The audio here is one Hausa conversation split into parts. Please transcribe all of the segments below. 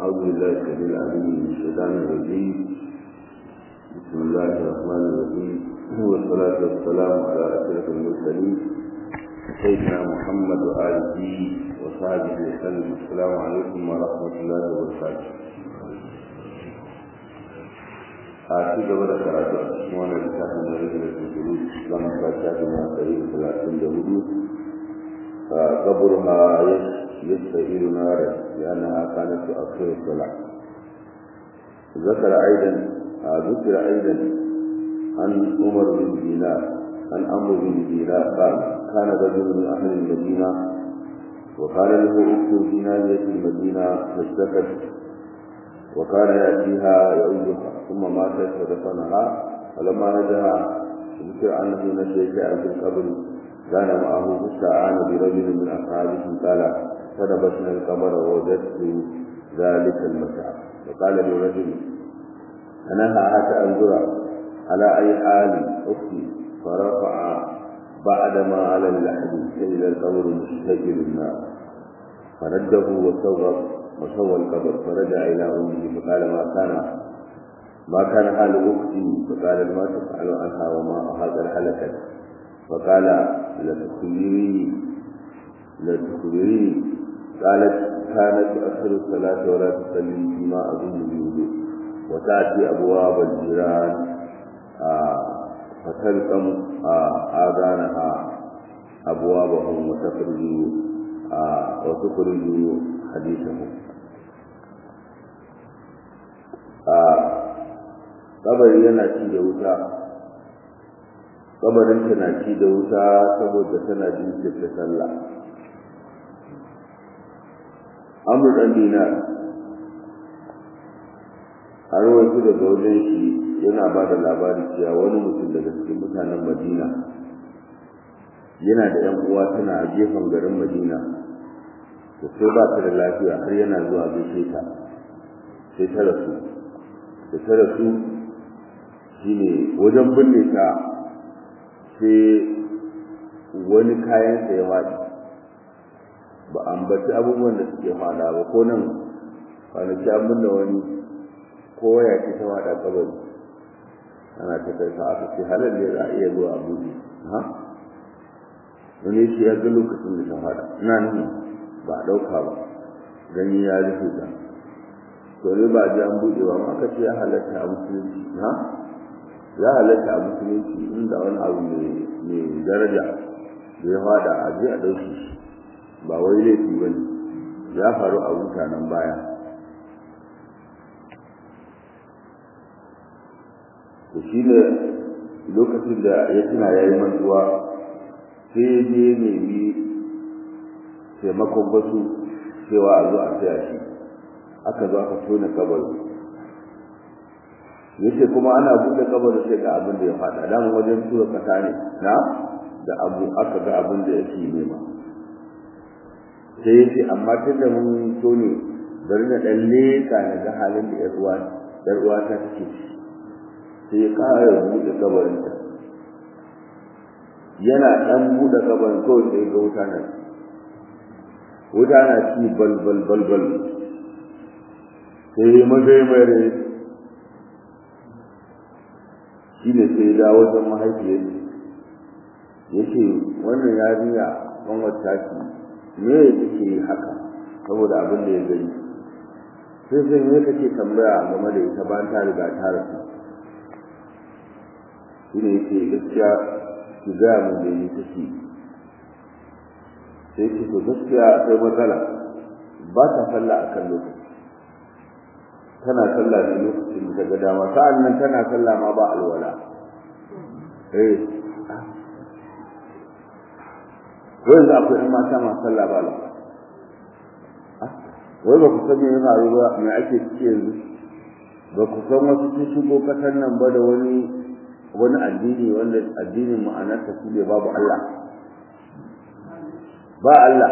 أعوذ بالله السميع العليم من الشيطان الرجيم بسم الله الرحمن الرحيم والصلاة والسلام على أشرف المرسلين سيدنا محمد وآله وصحبه وسلم السلام عليكم ورحمة الله وبركاته a ci gaba da karatu a cikin wannan littafin da rage da tunturu zan ka shafi na ɗari da talatin da hudu a kaburha يستعير نارا لأنها كانت تؤخر الصلاة ذكر أيضا ذكر أيضا عن عمر بن دينار عن عمرو بن دينار قال كان رجل من أهل المدينة وقال له أخت في ناحية المدينة فاشتكت وكان يأتيها يعودها ثم ماتت فدفنها فلما رجع ذكر أنه نسي شيئا في القبر كان معه فاستعان برجل من أصحابه قال فنبشنا القمر ووجدت ذلك المتعب وقال لي رجل أنا حتى أنظر على أي حال أختي فرفع بعدما على اللحد إلى القبر مستجل النار فرده وسوى وسوى القبر فرجع إلى أمه فقال ما كان ما كان حال أختي فقال ما تفعل عنها وما هذا الحلقة فقال لتخبريني لتخبريني قالت كانت تؤخر الصلاة ولا تصلي فيما أظن بوضوء وتأتي أبواب الجيران فتلقم آذانها أبوابهم وتخرج وتخرج حديثهم kabari yana ci da wuta kabarinta na ci da wuta saboda tana jinkirta sallah amur ɗan dinar a rawaito daga wajen shi yana ba da labari cewa wani mutum daga cikin mutanen madina yana da yan uwa tana a gefen garin madina to sai ba ta da lafiya har yana zuwa gaishe ta sai ta rasu da ta rasu shine wajen binne ta sai wani kayan ya waɗi ba ambaci abubuwan da suke fada ba ko nan kwanaki an binne wani ko ya ce ta wada kabari ana ta kai aka ce halal ne za a iya zuwa a buɗe ha wani shi ya ga lokacin da ta fada ina nuna ba a ɗauka ba gani ya rufe ta to ne ba ji an buɗe ba ma aka ce ya halatta a musulunci ha ya halatta a musulunci inda wani abu mai daraja da ya fada a je a ɗauke shi ba wai laifi ba ne ya faru a mutanen baya to shi ne lokacin da ya tuna ya yi mantuwa sai je nemi taimakon wasu cewa a zo a saya shi aka zo aka tona kabari ya ce kuma ana buɗe kabarin sai ga abin da ya faɗa daman wajen tura kasa ne na da abu aka ga abin da yake nema sai yace amma tun da mun so ne bari na dan leka na ga halin da yar uwa yar uwa ta take sai ya ƙara buɗe kabarin ta yana dan buɗe kabarin kawai sai ga wuta na wuta na ci bal bal bal bal sai mazai mai rai shi ne sai ya dawo wajen mahaifiyar ya ce wannan yarinya kan wata ce me ya take haka saboda abin da ya gani sai sai me kake tambaya game da ita bayan ta riga ta rasu shi ne yake gaskiya ki gaya min da ni take sai ce to gaskiya akwai matsala ba ta sallah a kan lokaci tana sallah ne lokacin da ga dama sa'an nan tana sallah ma ba alwala eh wai za akwai in mata masu sallah ba lafiya wai ba ku san me ya faru ba me ake ciki yanzu ba ku san wasu sun shigo kasar nan ba da wani wani addini wanda addinin ma'anarsa shi ne babu Allah ba Allah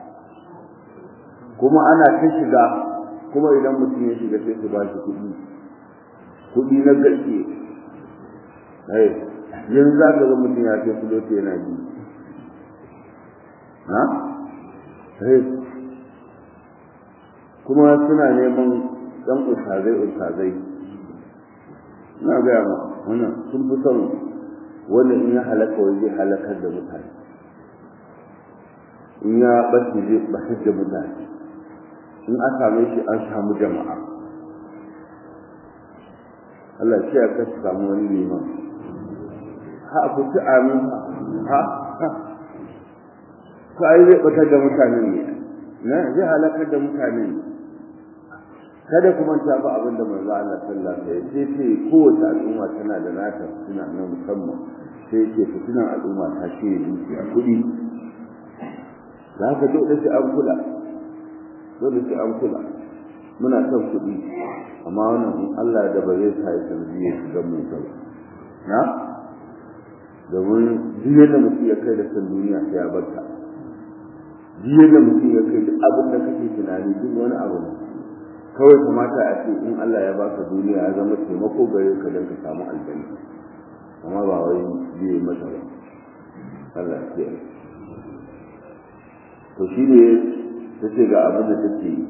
kuma ana ta shiga kuma idan mutum ya shiga sai su ba shi kuɗi kuɗi na gaske yanzu za ka ga mutum ya ce fuloti yana ji ha kuma suna neman ɗan ustazai ustazai ina gaya ma wannan sun fi son wanda in ya halaka wani zai halakar da mutane in ya ɓace zai ɓatar da mutane in an same shi an samu jama'a Allah shi ya kasu samu wani liman ha ku ci amin ha ha ko ai zai ɓatar da mutane ne na zai halakar da mutane ne kada kuma ta ba abin da manzo Allah sallallahu alaihi wasallam sai ce kowace al'umma tana da nata suna na musamman sai ce fitinan al'umma ta ce dukiya kuɗi za ka dole sai an kula dole sai an kula muna son kuɗi amma wannan in Allah da ba zai sa ya sanadiyar shiga mu ba na domin duk yadda mutum ya kai da san duniya sai ya barta duk yadda mutum ya kai da abin da kake tunani duk wani abu ne kawai kamata a ce in Allah ya baka duniya ya zama taimako gare ka don ka samu aljanna amma ba wai zai yi masa ba Allah ya yi to shi ne ta ce ga abin da take yi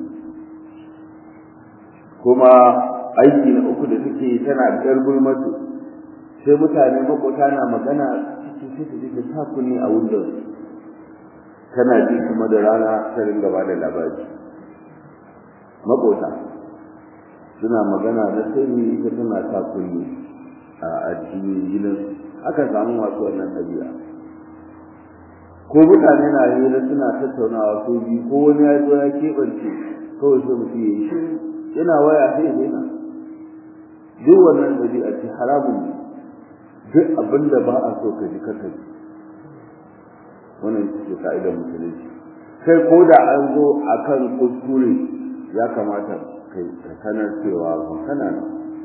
kuma aiki na uku da take yi tana ɗar gulmatu sai mutane makota na magana cikin sai ta ji ta kunni a wundon tana ji kuma da rana ta ringa ba da labari makota suna magana na sirri ita tana ta kunni a addinin gidan aka samu masu wannan ɗabi'a ko mutane na hira suna tattaunawa ko biyu ko wani ya zo ya keɓance kawai sai mutum ya yi shiru yana waya sai ya daina duk wannan ɗabi'a ce haramun ne duk abin da ba a so ka ji ka ji wannan ce ka'idar musulunci kai ko da an zo akan kuskure ya kamata kai ka sanar cewa ba kana nan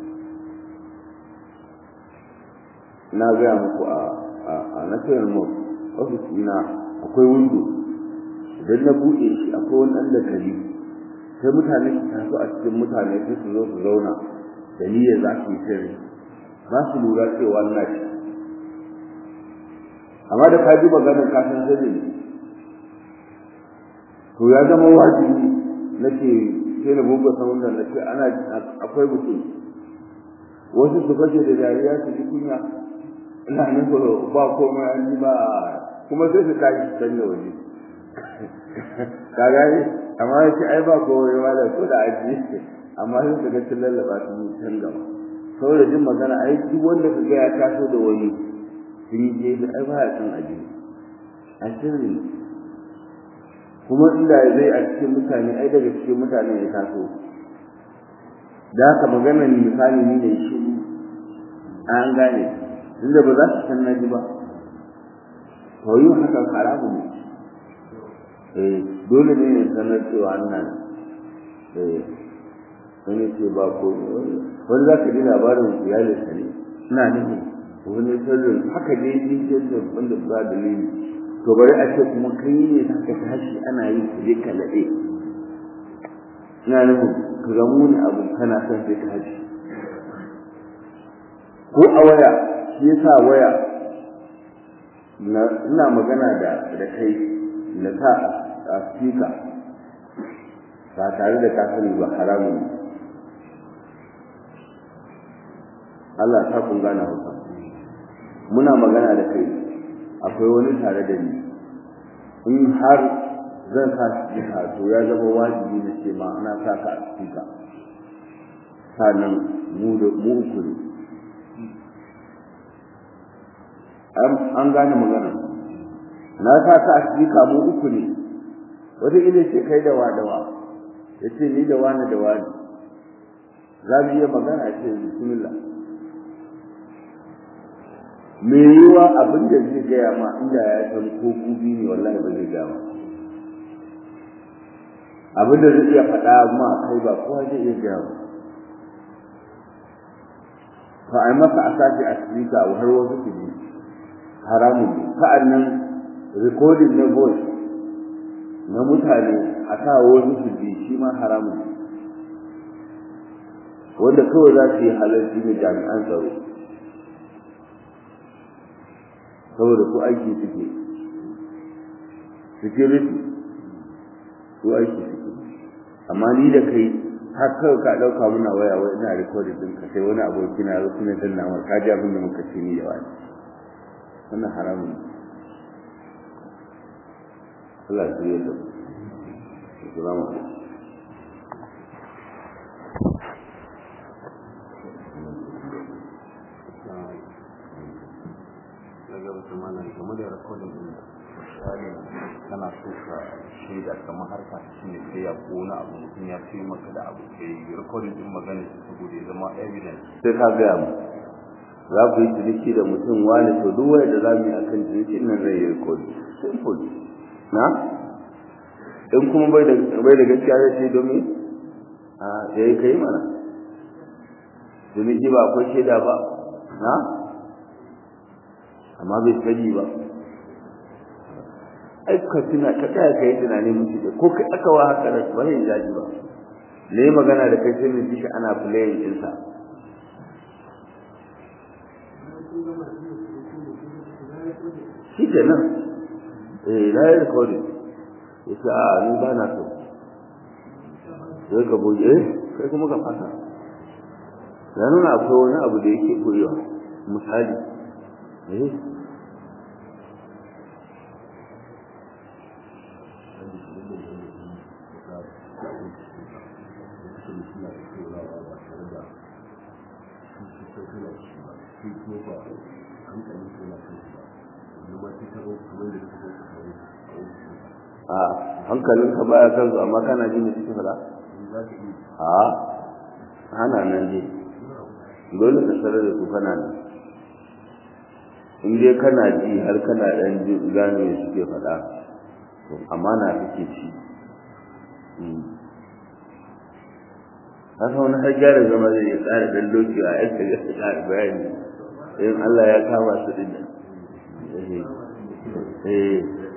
na gaya muku a a national mosque ofis ina akwai windo idan na buɗe shi akwai wani ɗan dakali sai mutane su taso a cikin mutane sai su zo su zauna da niyyar za su yi sirri ba su lura cewa na shi amma da ka ji maganar ka san sirri ne to ya zama wajibi nake sai na buga saman da nake ana akwai mutum wasu su fashe da dariya su ji kunya ina nufin ba komai an yi ba kuma sai su tashi su canza waje ka gani amma ya ce ai ba komai ma da ko da aji amma sai su ga sun lallaba su yi can gaba saboda jin magana ai duk wanda ka ga ya taso da wani sun yi jefi ai ba ya san aji a sirri kuma inda zai a cikin mutane ai daga cikin mutane ya taso da haka maganar misali ni ne shi an gane inda ba za su san naji ba to yin hakan haramu ne eh dole ne ne sanar cewa nan eh wani ce ba ko wani za ka ji labarin iyalinsa ne ina nufin wani sirrin haka ne ni sirrin wanda ba dalili to bari a ce kuma kai ne za ka tashi ana yi ka je ka laɗe ina nufin ka ga muni abu kana son sai ka haji ko a waya shi yasa waya ina magana da da kai na sa a speaker ba tare da ka sani ba haramun Allah ta kun gane hausa muna magana da kai akwai wani tare da ni in har zan sa speaker to ya zama wajibi na ce ma ana sa ka a speaker sannan mu da mu uku ne an gane magana na sa ta asibika mu uku ne wata ila ce kai da wadawa ya ce ni da wani da wani za mu iya magana ce bismillah me yiwa abin da zai gaya ma inda ya san ko gubi ne wallahi ba zai gaya ma abin da zai iya faɗa ma kai ba kowa zai iya gaya ma fa ai masa a sashi a sirika har wasu su ji haramun ne sa'annan recording na voice na mutane a sa wasu su ji shi ma haramun ne wanda kawai za su yi halarci ne jami'an tsaro saboda su aiki suke security su aiki suke amma ni da kai har kawai ka ɗauka muna waya wai ina recording din ka sai wani aboki na zo kuma dan namar ka ji abin da muka ce ni da wani wannan haramun Allah ya yi da Assalamu alaikum daga wata malam game da rikodin din misali kana so ka shaida kamar harka shi ne sai ya ko wani abu mutum ya ce maka da abu sai rikodin din magana shi saboda ya zama evidence sai ka gaya mu za ku yi ciniki da mutum wani to duk wani da za mu yi akan ciniki nan zai yi rikodi simple na in kuma bai da bai da gaskiya zai ce domin a ya yi kai mana ciniki ba akwai shaida ba na amma bai sani ba ai ka tuna ka tsaya ka yi tunani mutu da ko kai aka wa haka da ba zai jaji ba ne magana da kai sai mu ji shi ana playing ɗinsa shi ke nan eh na yi recording ya ce a ni ba na so sai ka boye eh kai kuma ka fata ya nuna akwai wani abu da yake koyewa misali eh a hankalin ka baya kan su amma kana jin da suke fada a hana nan je dole ka sanar da su kana nan in dai kana ji har kana dan ji gano me suke fada to amana kake ci haka wani har gyara zama zai ya tsara dan lokaci a yadda ya tsara bayani in Allah ya kama su din nan eh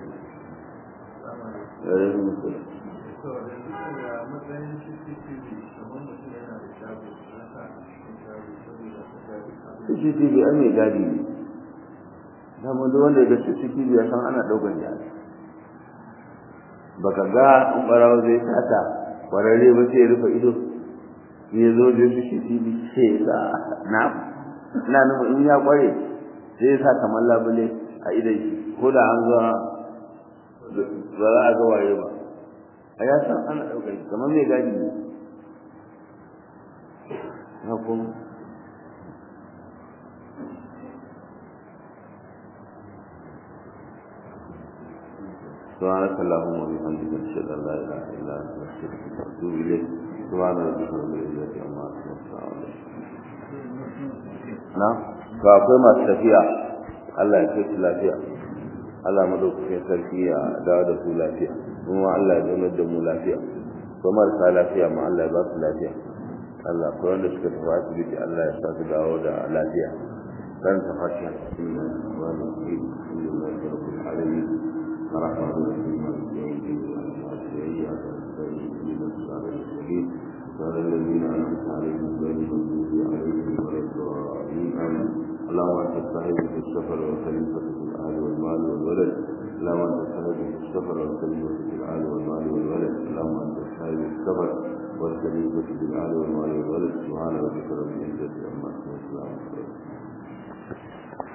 CCTV an mai gadi ne dama duk wanda ya ga CCTV ya san ana ɗaukan jari baka ga in ɓarawa zai sata kwararre ba sai ya rufe ido ya zo da CCTV sai ya sa na na nufin in ya kware sai ya sa kamar labule a idon shi ko da an zuwa ba za a ga waye ba a ya san ana ɗaukar shi kamar mai gadi ne na kuma سبحانك اللهم وبحمدك نشهد ان لا اله الا انت نستغفرك ونتوب اليك سبحان ربك رب العزه عما يصفون na ga akwai masu tafiya Allah ya kai su lafiya Allah madaukakin sarki ya dawo da su lafiya kuma Allah ya zaunar da mu lafiya ko marasa lafiya ma Allah ya ba su lafiya Allah ko wanda suka tafi asibiti Allah ya sa su dawo da lafiya kan ta fatiha wa naqi lillahi rabbil alamin الرحمن الرحيم مالك يوم الدين إياك نستعين اهدنا الصراط المستقيم صراط الذين أنعمت عليهم غير المغضوب عليهم ولا الضالين آمين اللهم أنت الصاحب في السفر والخليفة في الأهل والمال والولد اللهم أنت الصاحب في السفر والخليفة في الأهل والمال والولد اللهم أنت الصاحب في السفر والخليفة في الأهل والمال والولد سبحان ربك رب العزة عما يصفون